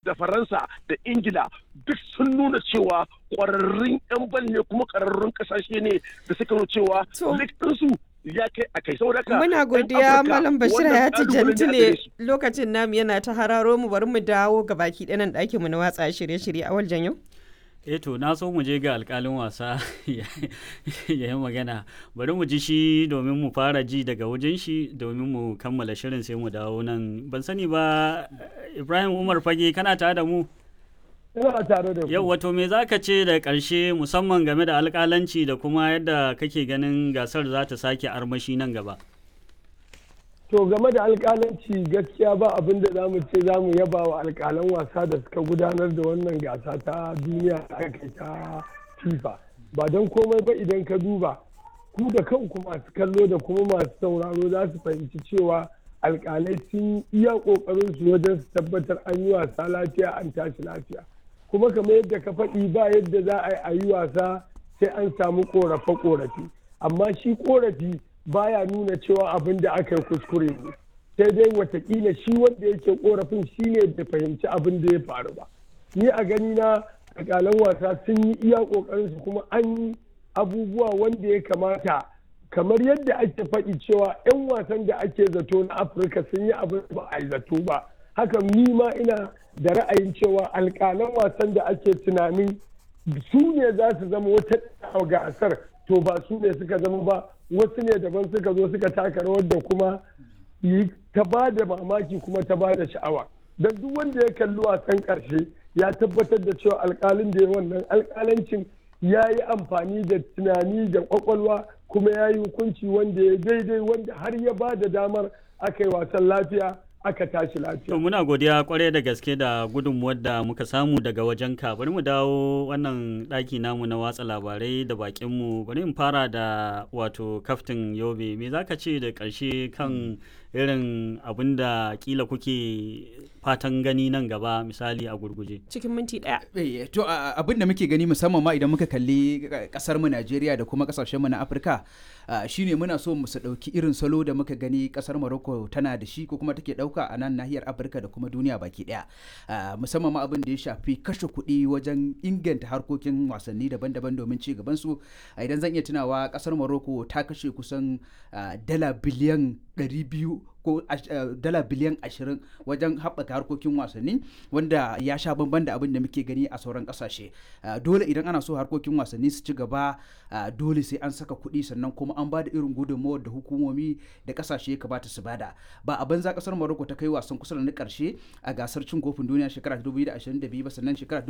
da faransa da ingila duk sun nuna cewa kwararrun 'yan bal ne kuma kwararrun kasashe ne da suka nuna cewa ɗinsu ya kai a kai saboda muna godiya malam bashir ya ci jantile lokacin namu yana ta hararo mu bari mu dawo ga baki ɗanan ɗakin mu na watsa shirye-shirye a waljan yau eh to na so mu je ga alkalin wasa ya yi magana bari mu ji shi domin mu fara ji daga wajen shi domin mu kammala shirin sai mu dawo nan ban sani ba ibrahim umar fage kana tare da mu ina tare da yau wato me zaka ce da ƙarshe musamman game da alƙalanci da kuma yadda kake ganin gasar za ta sake armashi nan gaba to game da alƙalanci gaskiya ba abin da za mu ce za mu yaba wa alƙalan wasa da suka gudanar da wannan gasa ta duniya da aka ta fifa ba don komai ba idan ka duba ku da kanku masu kallo da kuma masu sauraro za su fahimci cewa alƙalai sun iya ƙoƙarin su wajen su tabbatar an yi wasa lafiya an tashi lafiya kuma kamar yadda ka faɗi ba yadda za a yi wasa sai an samu ƙorafe-ƙorafe amma shi ƙorafi baya nuna cewa abin da aka yi kuskure ne sai dai watakila shi wanda yake ƙorafin shi ne da fahimci abin da ya faru ba ni a gani na alƙalan wasa sun yi iya ƙoƙarinsu kuma an yi abubuwa wanda ya kamata kamar yadda ake faɗi cewa 'yan wasan da ake zato na afirka sun yi abin ba a yi zato ba haka ni ma ina da ra'ayin cewa alƙalan wasan da ake tunanin su ne za su zama wata gasar to ba su ne suka zama ba wasu ne daban suka zo suka taka rawar da kuma ta ba da mamaki kuma ta ba da sha'awa don duk wanda ya kalli wasan ƙarshe ya tabbatar da cewa alƙalin da ya wannan alƙalancin ya yi amfani da tunani da ƙwaƙwalwa kuma ya yi hukunci wanda ya daidai wanda har ya ba da damar aka yi wasan lafiya aka tashi lafiya. To muna godiya kwarai da gaske da gudunmuwar da muka samu daga wajen ka bari mu dawo wannan ɗaki namu na watsa labarai da bakinmu bari in fara da wato kaftin yobe me za ka ce da ƙarshe kan irin abin da kila kuke fatan gani nan gaba misali a gurguje cikin minti ɗaya. to abin da muke gani musamman ma idan muka kalli kasar mu Najeriya da kuma kasashen mu na Afirka shine muna so mu ɗauki irin salo da muka gani kasar Morocco tana da shi ko kuma take ɗauka a nan nahiyar Afirka da kuma duniya baki ɗaya musamman ma abin da ya shafi kashe kuɗi wajen inganta harkokin wasanni daban-daban domin ci gaban su idan zan iya tunawa kasar Morocco ta kashe kusan dala biliyan 200 ko dala biliyan 20 wajen haɓaka harkokin wasanni wanda ya sha bamban da abin da muke gani a sauran ƙasashe dole idan ana so harkokin wasanni su ci gaba dole sai an saka kuɗi sannan kuma an bada irin gudunmawar da hukumomi da ƙasashe kamata su bada ba a banza ƙasar Morocco ta kai wasan kusa da na ƙarshe a gasar cin kofin duniya shekara 2022 ba sannan shekara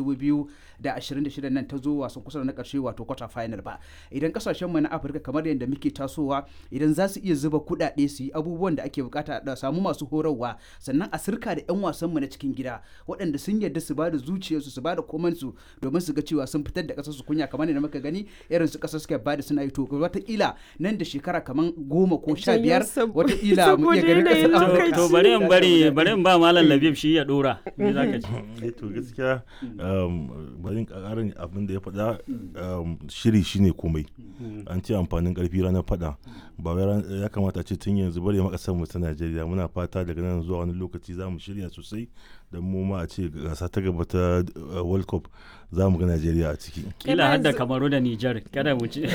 2026 nan ta zo wasan kusa da na ƙarshe wato quarter final ba idan ƙasashen mu na Afirka kamar yadda muke tasowa idan za su iya zuba kuɗaɗe su yi abubuwan da ake bukata da samu masu horarwa sannan a sirka da 'yan wasanmu na cikin gida waɗanda sun yarda su bada zuciyarsu su bada komansu domin su ga cewa sun fitar da ƙasar su kunya kamar da muka gani irin su ƙasar suka bada suna yi to wataƙila nan da shekara kamar goma ko sha biyar wataƙila mu iya ganin ƙasar Afirka. To bari in bari bari in ba Malam Labib shi ya ɗora. Me za ka ce? To gaskiya bari in ƙarin abin da ya faɗa shiri shine komai. An ce amfanin ƙarfi ranar faɗa. Ba ya kamata ce tun yanzu bari makasar mu ta Najeriya muna fata daga nan zuwa wani lokaci za mu shirya sosai don mu ma a ce gasa ta gaba ta World Cup za mu ga Najeriya a ciki. Kila har da Kamaru da Nijar kada mu ci.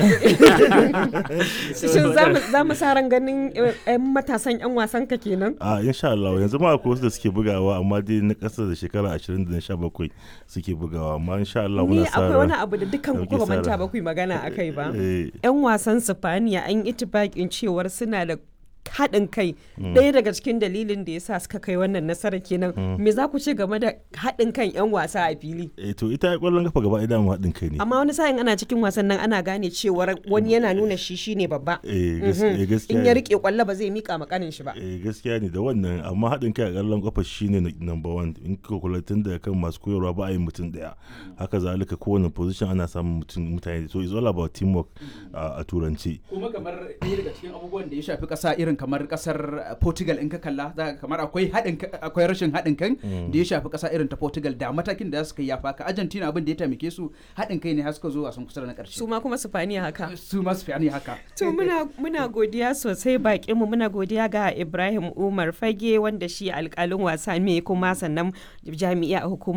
Shin za mu sa ran ganin 'yan matasan 'yan wasan ka kenan? A insha Allah yanzu ma akwai wasu da suke bugawa amma dai na ƙasa da shekara 20 da 17 suke bugawa amma insha Allah muna sa Ni akwai wani abu da dukkan ku ba manta ba ku magana akai ba. 'Yan wasan Sifaniya an yi itibakin cewar suna da haɗin kai ɗaya daga cikin dalilin da ya sa suka kai wannan nasara kenan me za ku ce game da haɗin kan 'yan wasa a fili eh to ita ƙwallon kafa gaba ɗaya mu haɗin kai ne amma wani sa'in ana cikin wasan nan ana gane cewar wani yana nuna shi shine babba eh gaskiya in ya rike kwallo ba zai mika makanin shi ba eh gaskiya ne da wannan amma haɗin kai a ƙwallon kafa shine number one in ka kula tun da kan masu koyarwa ba a yi mutum ɗaya haka zalika kowane position ana samun mutane so it's all about teamwork a turanci kuma kamar ɗaya daga cikin abubuwan da ya shafi ƙasa irin kamar kasar Portugal in ka kalla za kamar akwai haɗin akwai rashin haɗin kan da ya shafi ƙasa irin ta Portugal da matakin da suka yafa ka Argentina abin da ya taimake su haɗin kai ne har suka zo wasan kusa da na ƙarshe su ma kuma Spaniya haka su ma Spaniya haka to muna muna godiya sosai bakin mu muna godiya ga Ibrahim Umar Fage wanda shi alƙalin wasa ne kuma sannan jami'a a hukumar